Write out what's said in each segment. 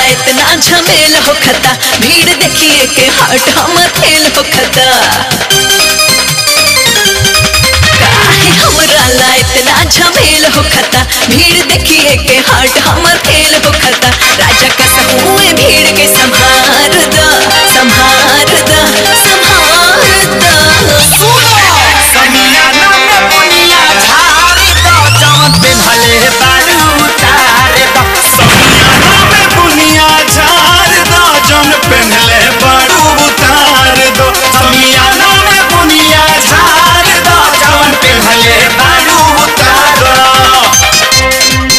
इतना झमेल हो खता भीड़ देखिए के हाट हम थेल हो खता काहे हमरा ला इतना झमेल हो खता भीड़ देखिए के हाट हम थेल हो खता राजा कसहुए भीड़ के संभार द संभार द संभार द समियाना में बुनिया झाड़ दो जवन पेन्हले बारू उतार दो समियाना में बुनिया झाड़ दो जवन पेन्हले बारू उतार दो समियाना में बुनिया झाड़ दो जवन पेन्हले बारू उतार दो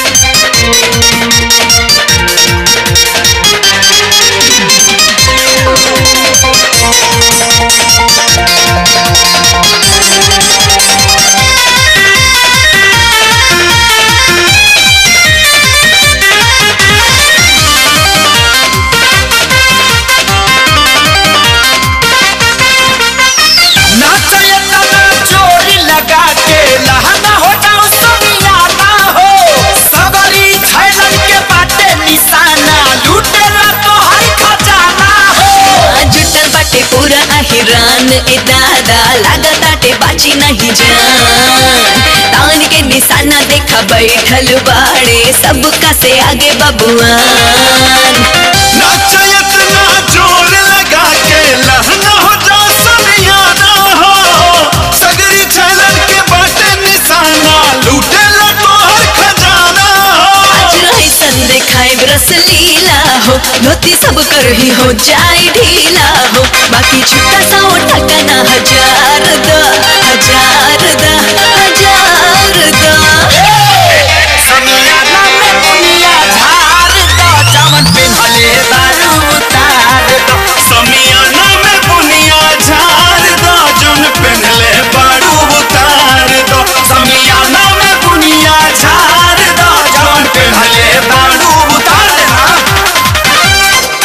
नाचए तना चोरी लगा के लहंगा हो जाओ समियाना हो सगरी छैलन के बाटे निशाना लूटेला तो हर खजाना हो जुटल बाटे पूरा अहिरान ए दादा लागताटे बाची नहीं जान तान के निशाना देखा बैठल बाड़े सबका से आगे बबुआन नाचए तना जोर लगा के लहंगा हो जाओ समियाना हो सगरी छैलन के बाटे निशाना लूटेला तो हर खजाना हो आज ऐसन देखाए रस लीला हो धोती सब कर ही हो जाए ढीला हो बाकी छुट्टा सा उठा ना हजार द हजार द हजार द समियाना में बुनिया झाड़ दो जवन पेन्हले बारू उतार दो समियाना में बुनिया झाड़ दो जवन पेन्हले बारू उतार दो समियाना में बुनिया झाड़ दो जवन पेन्हले बारू उतार देना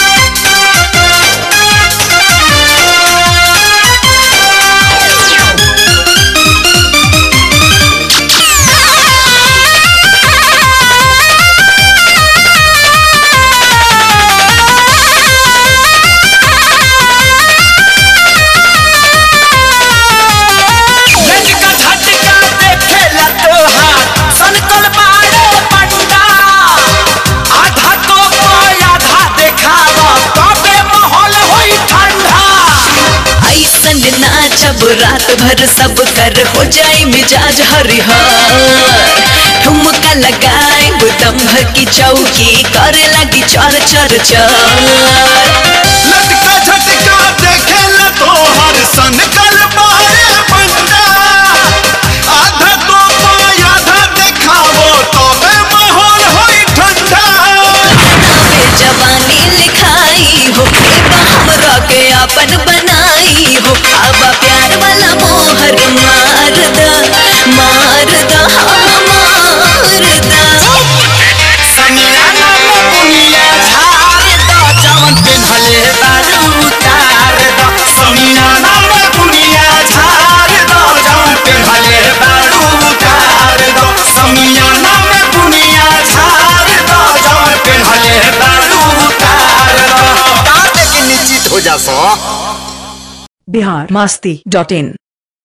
लटका झटका देखेला तोहार सनकल बाड़े पंडा आधा तो पाय आधा देखावा तबे माहौल होई ठंडा ऐसन नाचब रात भर सब कर हो जाए मिजाज हरिहर ठुमका लगाए गुदम भर की चौकी करे लगी चर चर चर लटका झटका देखेला तोहार सनकल बाड़े पंडा आधा तो पाय आधा देखावो तबे माहौल होई ठंडा नावे जवानी लिखाई हो बेबा हमरा के अपन बनाई हो अब प्यार वाला मोहर मार द मार द हाँ, मार द समियाना में बुनिया झाड़ दो जवन पेन्हले बारू उतार दो समियाना में बुनिया झाड़ दो जवन पेन्हले बारू उतार दो समियाना में बुनिया झाड़ दो जवन पेन्हले बारू उतार दो ताते के निश्चित हो जा सो बिहार मस्ती डॉट इन